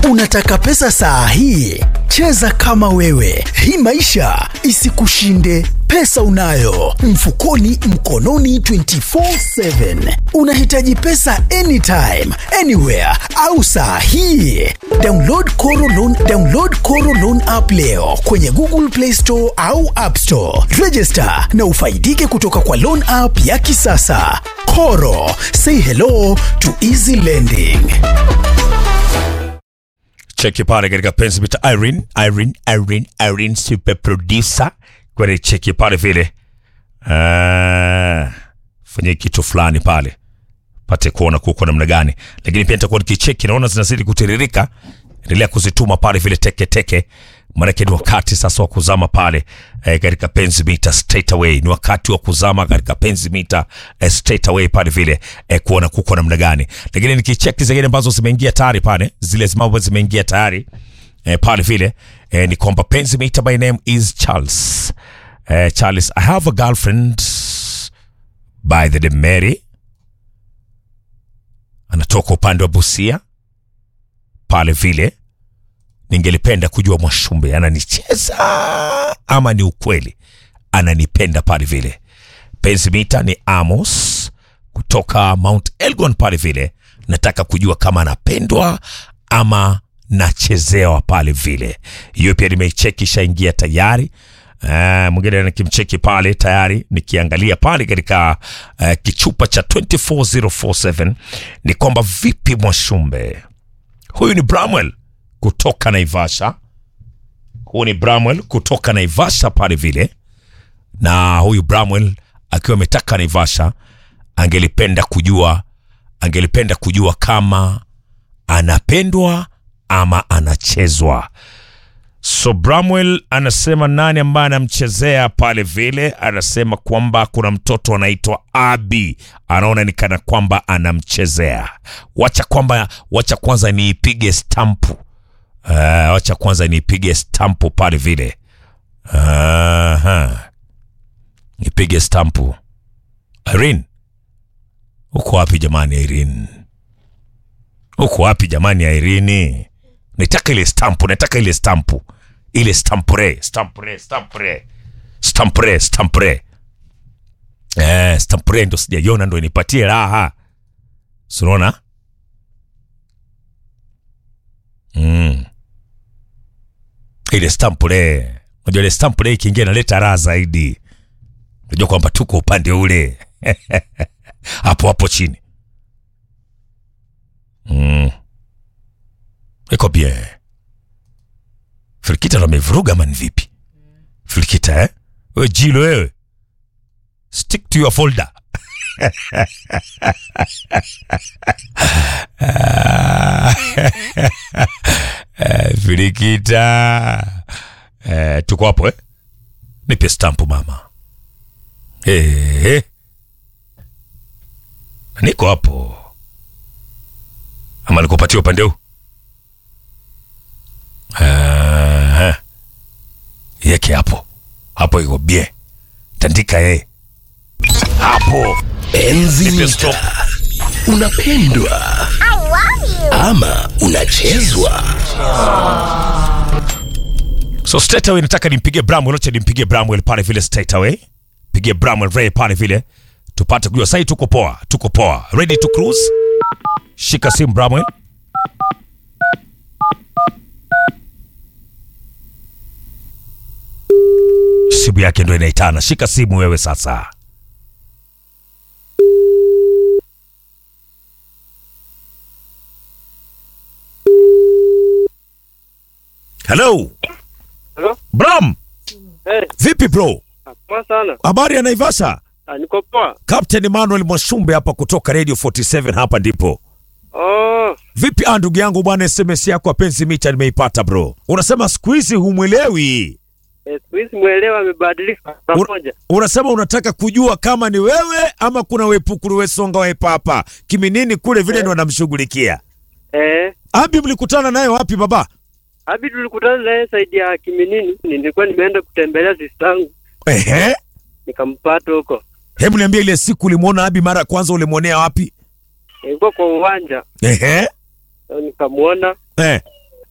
Unataka pesa saa hii? Cheza kama wewe, hii maisha isikushinde. Pesa unayo mfukoni, mkononi 24/7. Unahitaji pesa anytime, anywhere au saa hii? Download Koro Loan, download Koro Loan app leo kwenye Google Play Store au App Store. Register na ufaidike kutoka kwa loan app ya kisasa. Koro, say hello to easy lending. cheki pale katika penzi mita Irene, Irene, Irene, Irene super producer kwenye cheki pale vile Ah, fanyie kitu fulani pale pate kuona kuko namna gani, lakini pia nitakuwa nikicheki, naona zinazidi kutiririka. Endelea kuzituma pale vile teke teke, maanake ni wakati sasa wa kuzama pale eh, katika penzi mita straight away. Ni wakati wa kuzama katika penzi mita eh, straight away pale vile eh, kuona kuko namna gani, lakini nikicheki zingine ambazo zimeingia tayari pale, zile ambazo zimeingia tayari eh, pale vile eh, ni kwamba penzi mita, my name is Charles eh, Charles, I have a girlfriend by the name Mary anatoka upande wa Busia pale vile. Ningelipenda kujua Mwashumbe ananicheza ama ni ukweli ananipenda pale vile. Penzi mita ni Amos kutoka Mount Elgon pale vile. Nataka kujua kama anapendwa ama nachezewa pale vile. Hiyo pia nimeicheki, ishaingia tayari. Uh, mwingine nikimcheki pale tayari nikiangalia pale katika uh, kichupa cha 24047 ni kwamba vipi Mwashumbe, huyu ni Bramwell kutoka Naivasha, huyu ni Bramwell kutoka Naivasha pale vile, na huyu Bramwell akiwa ametaka Naivasha, angelipenda kujua angelipenda kujua kama anapendwa ama anachezwa. So Bramwell anasema nani ambaye anamchezea pale vile, anasema kwamba kuna mtoto anaitwa Abi, anaona ni kana kwamba anamchezea. Wacha kwamba wacha kwanza niipige stampu. Uh, wacha kwanza niipige stampu pale vile. Aha. Nipige stampu. Irene. Uko wapi jamani Irene? Uko wapi jamani Irene? Nataka ile stampu, nataka ile stampu. Ile stampure, stampure, stampure. Stampure, stampure. Eh, stampure ndo sijaiona ndo inipatie raha. Si unaona? Mm. Ile stampure. Unajua ile stampure ikiingia inaleta raha zaidi. Unajua kwamba tuko upande ule. hapo hapo chini. Mm. Iko bien. Filikita ndo amevuruga ama ni vipi? Filikita eh? Wewe jilo wewe. Stick to your folder. Eh, Filikita. Eh, tuko hapo eh? Nipe stampu mama. Eh, eh. Niko hapo. Ama nikupatia upande huu? Aha. Yeke hapo hapo, iko bien, tandika ye hapo. Enzi Nipe stop. mita. Unapendwa ama unachezwa? So straight away nataka nimpige Bramwell, acha nimpige Bramwell pale vile straight away. Pigie Bramwell Ray pale vile. Tupate kujua sasa tuko poa, tuko poa. Ready to cruise. Shika simu Bramwell. Simu yake ndo inaitana. Shika simu wewe sasa. Hello. Hello? Bram, Eh, vipi bro? poa sana. Habari ya Naivasha? Ah, niko poa. Captain Emmanuel Mwashumbe hapa kutoka Radio 47 hapa ndipo. Oh, Vipi ah, ndugu yangu bwana, SMS yako ya penzi mita nimeipata bro. Unasema siku hizi humwelewi. eh, siku hizi mwelewa amebadilika pamoja. Unasema unataka kujua kama ni wewe ama kuna wepukuru wesonga wepa hapa kiminini kule vile ndo anamshughulikia. Eh, Abi, mlikutana naye wapi baba? Abi tulikutana naye saidi ya Kiminini. Nilikuwa nimeenda kutembelea sistangu Ehe, nikampata huko. hebu niambia ile siku ulimwona Abi mara ya kwanza ulimwonea wapi? Nilikuwa kwa uwanja Ehe, nikamwona, eh,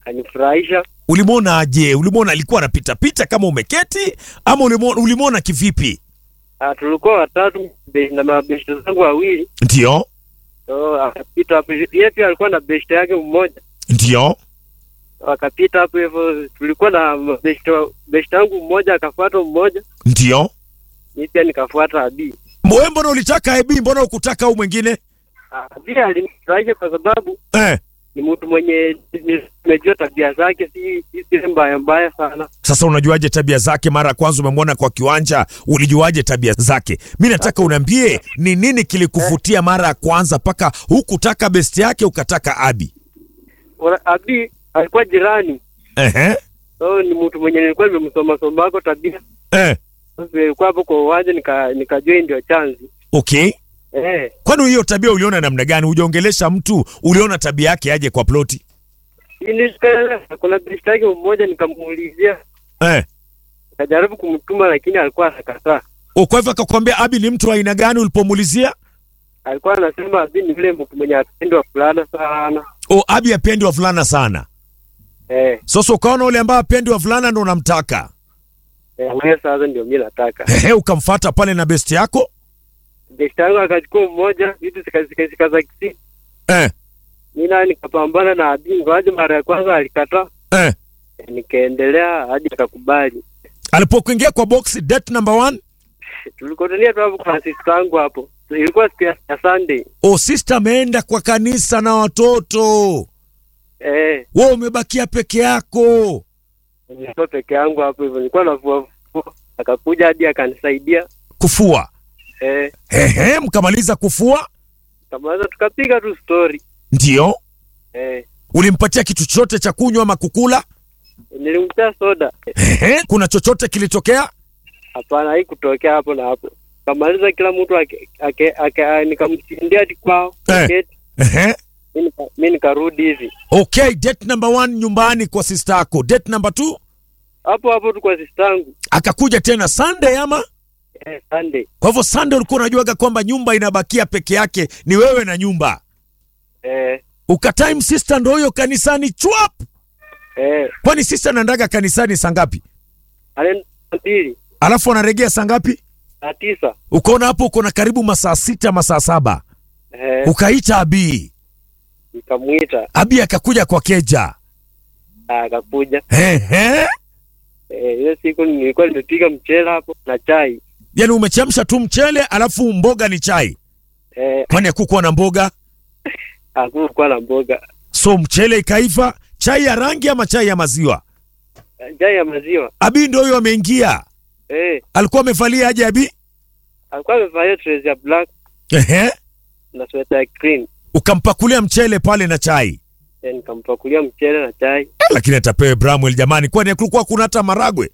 kanifurahisha. Ulimwona aje? Ulimwona alikuwa anapita pita kama umeketi ama ulimwona, ulimwona kivipi? Ah, tulikuwa watatu be- na mabeshte zangu wawili, Ndio, so akapita hapo. Yeye pia alikuwa na beshte yake mmoja, ndio. wakapita hapo hivyo. Tulikuwa na beshte beshte yangu mmoja akafuata mmoja, Ndio. mimi pia nikafuata Abi. Wewe mbona ulitaka Ebi, mbona ukutaka au mwingine? Abi alinifurahisha kwa sababu Eh, ni mtu mwenye nimejua tabia zake, si si zile mbaya mbaya sana. sasa unajuaje tabia zake? Mara ya kwanza umemwona kwa kiwanja, ulijuaje tabia zake? Mi nataka uniambie ni nini kilikuvutia mara ya kwanza mpaka hukutaka besti yake ukataka Abi? Ora- Abi alikuwa jirani, Ehe, so ni mtu mwenye nilikuwa nimemsoma soma wako tabia. eh, Sasa nilikuwa hapo kwa uwanja nika nikajua hii ndio chanzi okay. eh. Kwani hiyo tabia uliona namna gani? Hujaongelesha mtu, uliona tabia yake aje kwa ploti? Nilishika- kuna beshte yake mmoja nikamuulizia, Eh. nikajaribu kumtuma lakini alikuwa anakataa. O, kwa hivyo akakwambia Abi ni mtu wa aina gani ulipomuulizia? Alikuwa anasema Abi ni yule mtu mwenye apendwa fulana sana O, Abi apendi wavulana sana. eh. Sasa ukaona ule ambaye apendi wavulana ndo unamtaka. Eh, wewe sasa ndio mimi nataka. Ehe, ukamfata pale na besti yako? Beshte yangu akachukua mmoja, vitu zikazikazika za kisi. Eh, Mimi naye nikapambana na Abi, ingawaje mara ya kwanza alikataa. eh. Eh, Nikaendelea hadi akakubali. Alipokuingia kwa box date number one, Tulikutania tu hapo kwa sister yangu hapo. Ilikuwa siku ya ya Sunday. o sister ameenda kwa kanisa na watoto. Eh, Wewe umebakia peke yako. nilikuwa peke yangu hapo hivyo. Nilikuwa navua vua. Akakuja hadi akanisaidia. Kufua. Eh, Ehe, mkamaliza kufua? kamaliza tukapiga tu story. Ndio. Eh, Ulimpatia kitu chochote cha kunywa ama kukula? nilimtia soda. Ehe, kuna chochote kilitokea? Hapana, haikutokea hapo na hapo. Kamaliza kila mtu ake, ake, ake, nikamshindia hadi kwao. Eh. Aketi. Ehe. Mimi nika- mimi nikarudi hivi. Okay, date number one nyumbani kwa sister yako. Date number two Hapo hapo tu kwa sister yangu. akakuja tena Sunday ama? Eh, Sunday. Kwa hivyo Sunday ulikuwa unajuaga kwamba nyumba inabakia peke yake, ni wewe na nyumba. Eh, Ukatime sister ndo huyo kanisani chwap. eh, Kwani sister anaendaga kanisani saa ngapi? anaenda mbili Alafu anaregea saa ngapi? na tisa. Ukaona hapo uko na karibu masaa sita masaa saba. Eh, Ukaita Abi. nikamwita Abi akakuja kwa keja. akakuja. Ehe. Eh, hiyo siku nilikuwa nimepiga mchele hapo na chai. Yaani umechemsha tu mchele alafu mboga ni chai. Eh, Kwani hakukuwa na mboga? hakukuwa na mboga. So mchele ikaiva, chai ya rangi ama chai ya maziwa? Eh, Chai ya maziwa. Abi ndio huyo ameingia. Eh, Alikuwa amevalia aje Abi? alikuwa amevalia dress ya black Ehe. na sweta ya green. Ukampakulia mchele pale na chai. Eh, nikampakulia mchele na chai. Eh, Lakini atapewe Bramwell jamani, kwani kulikuwa kuna hata maragwe?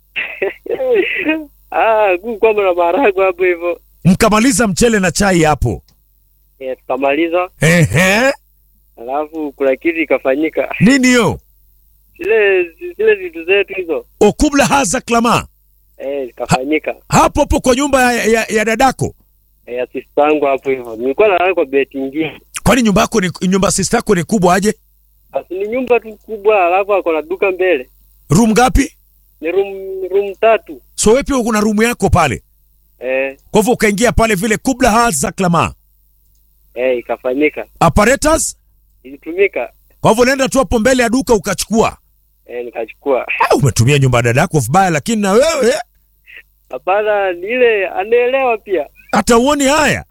ah, kukuwa na maharagwe hapo hivyo. Mkamaliza mchele na chai hapo. Eh, tukamaliza. Ehe. Alafu kuna kitu ikafanyika. Nini hiyo? Zile zile vitu zetu hizo. Okubla haza klama. Eh, ikafanyika. Hapo hapo kwa nyumba ya, ya, ya dadako. Eh, ya sister yangu hapo hivyo. Nilikuwa nalala kwa beti nyingine. Kwani nyumba yako ni nyumba sister yako ni kubwa aje? Basi ni nyumba tu kubwa, alafu ako na duka mbele. Room ngapi? Ni room room tatu. So wewe pia kuna room yako pale. Eh, Kwa hivyo ukaingia pale vile kubla haza klama. eh, ikafanyika. Apparatus? Ilitumika. Kwa hivyo unaenda tu hapo mbele ya duka ukachukua. Eh, nikachukua. Ah, umetumia nyumba ya dadako vibaya, lakini na wewe Hapana, ni ile anaelewa pia. hata uoni haya.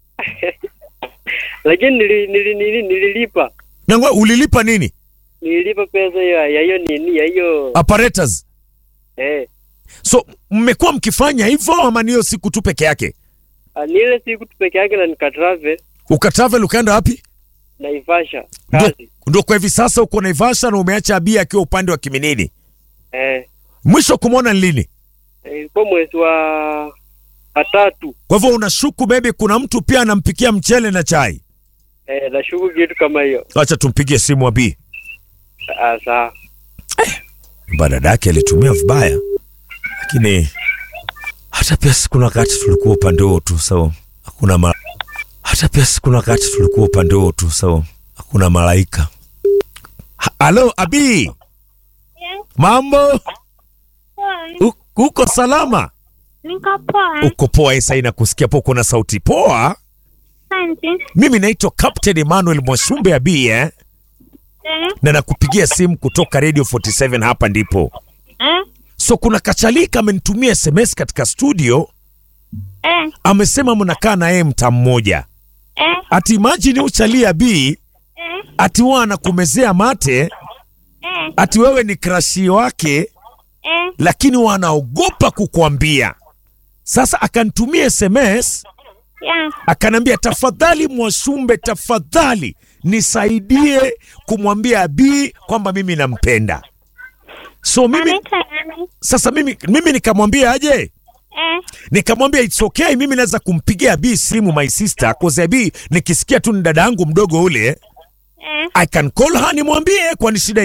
Lakini nili, nili, nili, nililipa. Na ngwe, ulilipa nini? Nililipa pesa ya ya hiyo nini, ya hiyo Apparatus. eh. So mmekuwa mkifanya hivyo ama ni hiyo siku tu peke yake? ah, Ni ile siku tu peke yake na nikatravel Ukatravel ukaenda wapi? Naivasha Ndo, kazi. ndo kwa hivi sasa uko Naivasha na umeacha Abia akiwa upande wa Kiminini. Eh, Mwisho kumwona ni lini? eh, ilikuwa mwezi wa wa tatu. Kwa hivyo unashuku maybe kuna mtu pia anampikia mchele na chai. Eh, nashuku kitu kama hiyo. Acha tumpigie simu Abi. Ah, sawa. Badadake alitumia vibaya, lakini hata pia si kuna wakati tulikuwa upande huo tu, so hakuna ma... hata pia si kuna wakati tulikuwa upande huo tu, so hakuna malaika ha, Alo Abi, Yes. mambo? Poa. U- Uko salama? Niko poa. Uko poa? Isa inakusikia po, kuna sauti poa. Asante. Mimi naitwa Captain Emmanuel Mwashumbe Abi eh? Eh. na nakupigia simu kutoka Radio 47 hapa ndipo. Eh. So kuna kachalika amenitumia SMS katika studio, Eh. amesema mnakaa na yeye mtaa mmoja. Eh. Ati imagine uchalia Bi, Eh. ati wao anakumezea mate, Eh. ati wewe ni krashi wake, Eh. lakini wanaogopa kukuambia. Sasa akanitumia SMS Yeah. akanambia, tafadhali Mwashumbe, tafadhali nisaidie kumwambia Abi kwamba mimi nampenda. So mimi Anaitwa nani? sasa mimi, mimi nikamwambia aje, Eh. nikamwambia it's okay, mimi naweza kumpigia Abi simu my sister, cause Abi nikisikia tu ni dada yangu mdogo ule, Eh. I can call her nimwambie, kwani shida